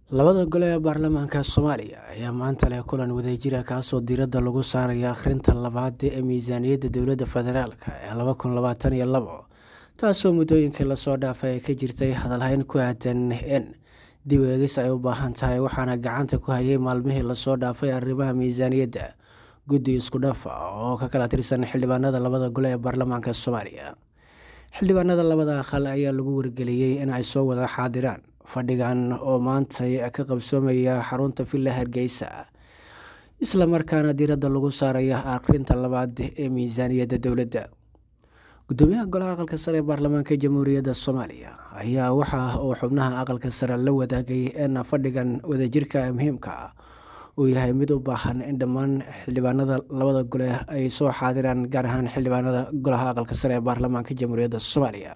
labada gole ee baarlamaanka soomaaliya ayaa maanta leh kulan wadajira kaasoo diiradda lagu saaraya akhrinta labaad ee miisaaniyadda dowladda federaalk ee laba kun labaatan iyo labo taasoo muddooyinkii lasoo dhaafay ay ka jirtay hadalhayn ku aadan in dib eegis ay u baahan tahay waxaana gacanta ku hayay maalmihii lasoo dhaafay arrimaha miisaaniyadda guddi isku dhafa oo ka kala tirsan xildhibaanada labada gole ee baarlamaanka soomaaliya xildhibaanada labada aqal ayaa lagu wargeliyey in ay soo wada xaadiraan fadhigan oo maantay ka qabsoomaya xarunta villa hargeysa islamarkaana diiradda lagu saaraya akhrinta labaad ee miisaaniyadda dowladda gudoomiyaha golaha aqalka sare ee baarlamaanka jamhuuriyadda soomaaliya ayaa waxa uu xubnaha aqalka sare la wadaagay in fadhigan wadajirka muhiimka ah uu yahay mid u baahan in dhammaan xildhibaanada labada gole ay soo xaadiraan gaar ahaan xildhibaanada golaha aqalka sare ee baarlamaanka jamhuuriyadda soomaaliya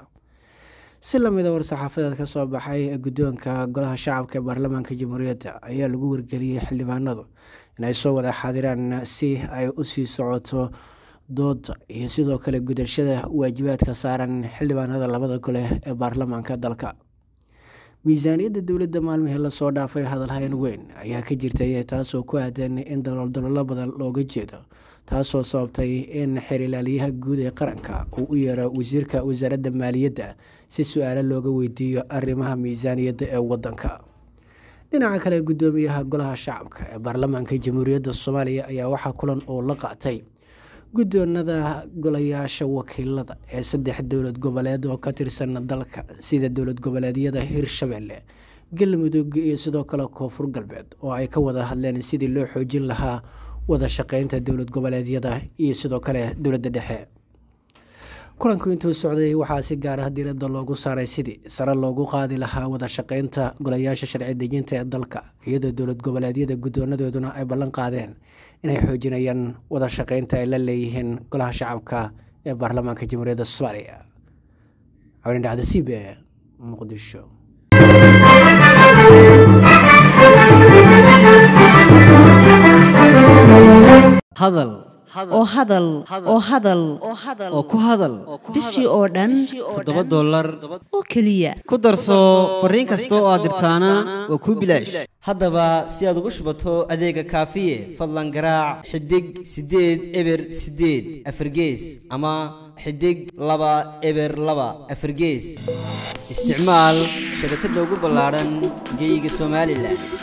si lamida war-saxaafadeed ka soo baxay guddoonka golaha shacabka ee baarlamaanka jamhuuriyadda ayaa lagu wargeliyey xildhibaanadu inay soo wada xaadiraan si ay u sii socoto dooda iyo sidoo kale gudashada waajibaadka saaran xildhibaanada labada gole ee baarlamaanka dalka miisaaniyadda dowladda maalmihii lasoo dhaafay hadalhayn weyn ayaa ka jirtay taasoo ku aadan in daloldalolo badan looga jeedo taasoo sababtay in xerilaalyaha guud ee qaranka uu u yeero wasiirka wasaaradda maaliyadda si su-aalo looga weydiiyo arrimaha miisaaniyadda ee wadanka dhinaca kale guddoomiyaha golaha shacabka ee baarlamaanka jamhuuriyadda soomaaliya ayaa waxaa kulan uu la qaatay guddoonada golayaasha wakiilada ee saddex dowlad goboleed oo ka tirsan dalka sida dowlad goboleedyada hirshabelle galmudug iyo sidoo kale koonfur galbeed oo ay ka wada hadleen sidii loo xoojin lahaa wada shaqeynta dowlad goboleedyada iyo sidoo kale dowladda dhexe kulanku intuu socday waxaa si gaar ah diiradda loogu saaray sidii sare loogu qaadi lahaa wada shaqeynta golayaasha sharci dejinta ee dalka iyadoo dowlad goboleedyada guddoonadooduna ay ballan qaadeen inay xoojinayaan wada shaqeynta ay la leeyihiin golaha shacabka ee baarlamaanka jamhuuriyadda soomaaliya cabdin dhacda c b e muqdisho hadal oo hadal oo hadal oo ku hadal bishii oo dhan toddoba dollar oo keliya ku darso fariin kasta oo aad dirtaana waa kuu bilaash haddaba si aad ugu shubato adeega kaafiye fadlan garaac xidig siddeed eber siddeed afargees ama xidig laba eber laba afargees isticmaal shabakadda ugu ballaadhan geyga somalilan